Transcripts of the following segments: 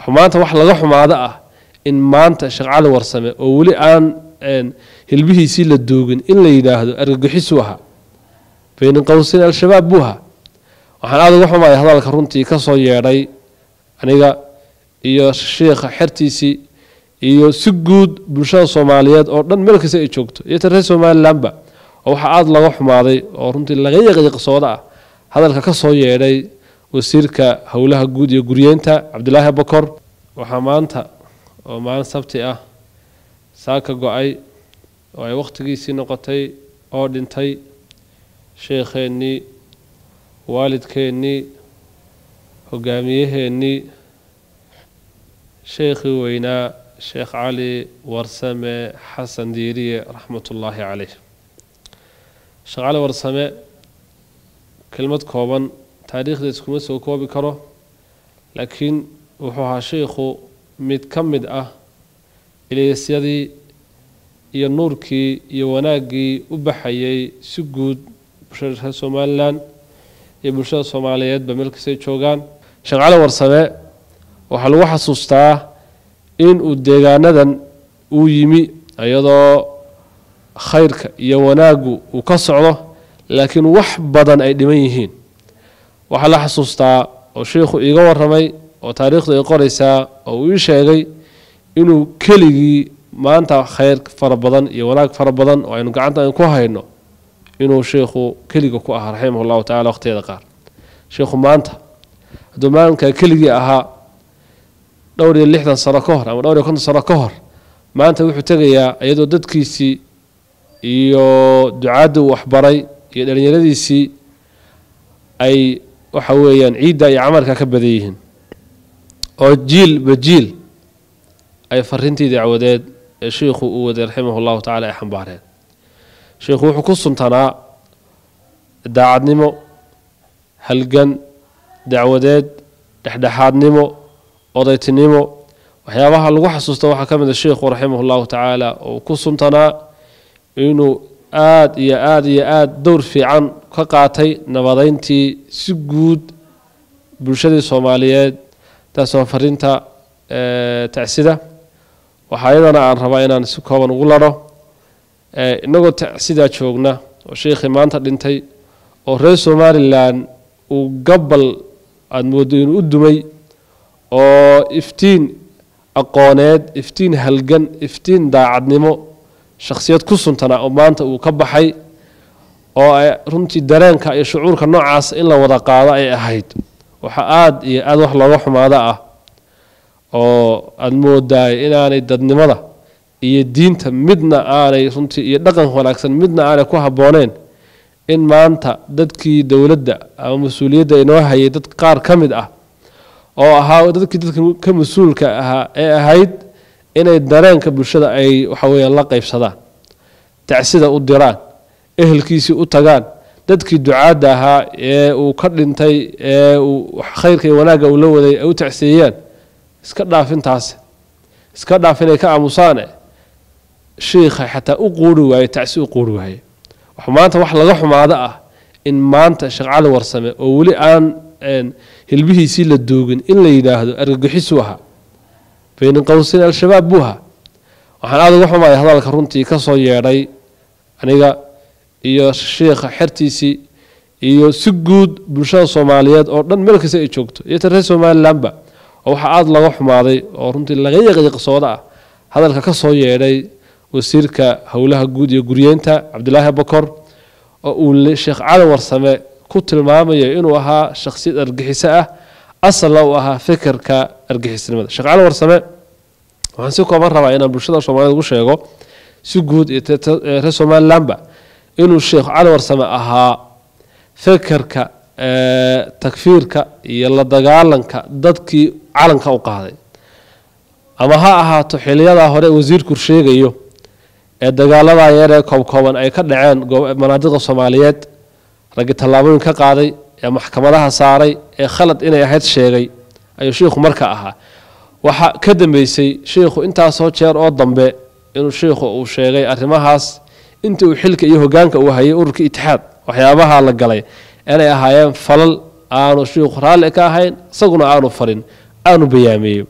maanta wax laga xumaado ah in maanta sheekh cali warsame oo weli aan hilbihiisii la doogin in la yidhaahdo argagixisuu ahaa bayna qowsin al-shabaab buu ahaa waxaan aada uga xumaya hadalka runtii ka soo yeedhay aniga iyo sheikha xertiisii iyo si guud bulshada soomaaliyeed oo dhan meel kasta ay joogto iyo ta reer somalilanba oo waxaa aada laga xumaaday oo runtii laga yaqyaqsooda ah hadalka ka soo yeedhay wasiirka howlaha guud iyo guryeynta cabdilaahi bokor waxaa maanta oo maalin sabti ah saaka go-ay oo ay wakhtigiisii noqotay oo dhintay sheekheennii waalidkeennii hogaamiyaheennii sheekhii weynaa sheekh cali warsame xasan diiriye raxmatullaahi caleyh sheekh cali warsame kelmad kooban taariikhdeed kuma soo koobi karo laakiin wuxuu ahaa sheikhu mid ka mid ah ileysyadii iyo nuurkii iyo wanaaggii u baxayay si guud bulshada reer somalilan iyo bulshada soomaaliyeedba meel kastay joogaan sheekh cali warsame waxaa lagu xasuustaa in uu deegaanadan uu yimi iyadoo khayrka iyo wanaaggu uu ka socdo laakiin wax badan ay dhiman yihiin waxaa la xasuustaa oo sheikhu iiga waramay oo taariikhdu ay qoraysaa oo uu ii sheegay inuu keligii maanta khayr fara badan iyo wanaag fara badan oo aynu gacanta ku hayno inuu sheikhu keliga ku ahaa raximah llahu tacala waqhtiyada qaar sheikhu maanta hadduu maalinkaa keligii ahaa dhowr iyo lixdan sano ka hor ama dhowr iyo konton sano ka hor maanta wuxuu tegayaa iyadoo dadkiisii iyo ducaadda uu waxbaray iyo dhalinyaradiisii ay waxa weeyaan ciidda iyo camalka ka badan yihiin oo jiilba jiil ay fariintii dacwadeed ee sheikhu uu waday raximah llahu tacala ay xambaareen sheikhu wuxuu ku suntanaa daacadnimo halgan dacwadeed dhexdhexaadnimo odaytinimo waxyaabaha lagu xasuusta waxaa ka mid a sheikhu raximah llahu tacaala oo ku suntanaa inuu aada iyo aada iyo aada dowr fiican ka qaatay nabadeyntii si guud bulshadii soomaaliyeed taasoo fariinta tacsida waxaa iyadana aan rabaa inaan si kooban ugu laro inagoo tacsidaa joogna oo sheikhii maanta dhintay oo reer somalilan uu gabal aada moodo inuu u dumay oo iftiin aqooneed iftiin halgan iftiin daacadnimo shakhsiyad ku suntana oo maanta uu ka baxay oo runtii dareenka iyo shucuurka noocaas in la wada qaado ay ahayd waxaa aada iyo aada wax looga xumaado ah oo aada moodaay inaanay dadnimada iyo diinta midna aanay runtii iyo dhaqanka wanaagsan midna aanay ku habbooneen in maanta dadkii dowladda ama mas-uuliyadda inoo hayay dad qaar ka mid ah oo ahaa dadkii dadka ka mas-uulka ahaa ee ahayd inay dareenka bulshada ay waxa weeyaan la qaybsadaan tacsida u diraan ehelkiisii u tagaan dadkii ducaadda ahaa ee uu ka dhintay ee uu khayrka iyo wanaagga uu la waday ay u tacsiyeeyaan iska dhaafintaasi iska dhaaf inay ka aamusaane shiikha xataa u quuri waaye tacsi u quuri waaye maanta wax laga xumaado ah in maanta sheekh cali warsame oo weli aan hilbihiisii la doogin in la yidhaahdo argagixisuu ahaa bayna qowsin al-shabaab buu ahaa waxaan aada uga xumaya hadalka runtii ka soo yeedhay aniga iyo sheikha xertiisii iyo si guud bulshada soomaaliyeed oo dhan meel kasta ay joogto iyo ta reer somalilanba oo waxaa aada laga xumaaday oo runtii laga yaqyaqsooda ah hadalka ka soo yeedhay wasiirka howlaha guud iyo guryeynta cabdilaahi bokor oo uu sheekh cali warsame ku tilmaamayo inuu ahaa shakhsiyad argixiso ah asalna uu ahaa fikirka argixisnimada sheekh cali warsame waxaan si kooban rabaa inaan bulshada soomaaliyed ugu sheego si guud iyo reer somalilanba inuu sheekh cali warsame ahaa fikirka takfiirka iyo la dagaalanka dadkii calanka u qaaday ama ha ahaato xiliyadaa hore wasiirku sheegayo ee dagaaladaa yar ee koobkooban ay ka dhaceen manaadiqa soomaaliyeed raggi tallaabooyin ka qaaday ee maxkamadaha saaray ee khalad inay ahayd sheegay ayuu sheikhu marka ahaa waxaa ka dambeysay sheikhu intaasoo jeer oo dambe inuu sheikhu uu sheegay arrimahaas inta uu xilka iyo hogaanka uu hayay ururka itixaad waxyaabaha la galay inay ahaayeen falal aanu sheikhu raalli ka ahayn isaguna aanu farin aanu bayaamiyeyo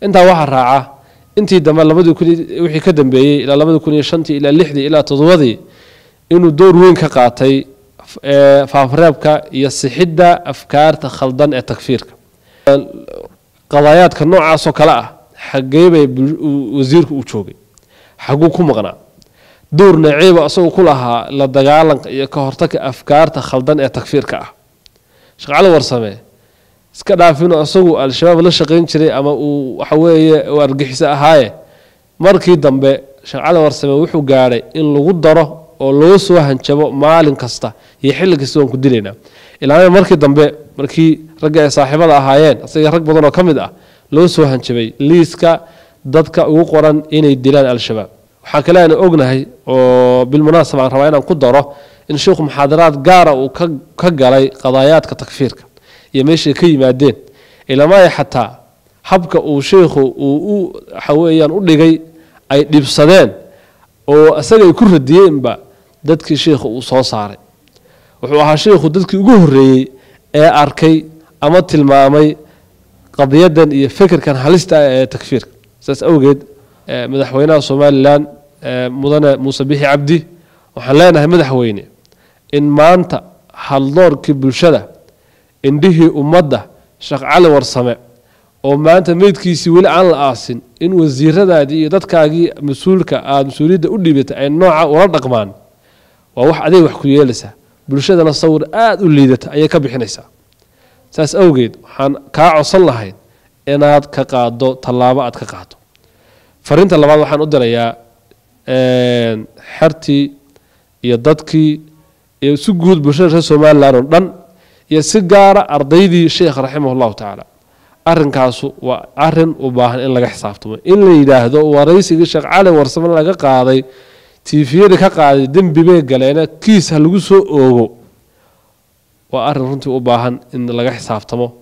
intaa waxaa raaca intii dambe labadii kun wixii ka dambeeyey ilaa labadii kun iyo shantii ilaa lixdii ilaa toddobadii inuu door weyn ka qaatay faafreebka iyo sixidda afkaarta khaldan ee takfiirka qadaayaadka noocaasoo kale ah xaggee bay wasiirku u joogay xaguu ku maqnaa door naciiba isagoo ku lahaa la dagaalanka iyo ka hortagka afkaarta khaldan ee takfiirka ah sheekh cali warsame iska dhaafino isagu al-shabaab la shaqayn jiray ama uu waxaweeye uu argixiso ahaaye markii dambe sheekh cali warsame wuxuu gaadhay in lagu daro oo loo soo hanjabo maalin kasta iyo xilli kasta waan ku dilaynaa ilaama markii dambe markii ragga ay saaxiibada ahaayeen isaga rag badan oo ka mid ah loo soo hanjabay liiska dadka ugu qoran inay dilaan al-shabaab waxaa kale aan ognahay oo bilmunaasaba aan rabaa inaan ku daro in sheikhu muxaadaraad gaara uu ka galay qadaayaadka takfiirka iyo meeshay ka yimaadeen ilamaay xataa habka uu sheikhu uu u waxaweyaan u dhigay ay dhibsadeen oo isaga ay ku radiyeenba dadkii sheikhu uu soo saaray wuxuu ahaa sheikhu dadkii ugu horreeyey ee arkay ama tilmaamay qadiyadan iyo fikirkan halista ah ee takfiirka saas awgeed madaxweynaha somalilan mudane muuse bixi cabdi waxaan leenahay madaxweyne in maanta haldoorkii bulshada indhihii ummadda sheekh cali warsame oo maanta meydkiisii weli aan la aasin in wasiiradaadii iyo dadkaagii mas-uulka aada mas-uuliyadda u dhiibatay ay nooca ula dhaqmaan waa wax adeeg wax ku yeelaysaa bulshadana sawir aada u liidata ayay ka bixinaysaa saas awgeed waxaan kaa codsan lahayd inaad ka qaado tallaabo aad ka qaado fariinta labaad waxaan u dirayaa xertii iyo dadkii iyo si guud bulshada reer somalilan oo dhan iyo si gaara ardaydii sheekh raximah llahu tacaala arinkaasu waa arin u baahan in laga xisaabtamo in la yidhaahdo waraysigii sheekh cali warsame laga qaaday tiifiyada ka qaaday dembi bay galeena kiis ha lagu soo oogo waa arin runtii u baahan in laga xisaabtamo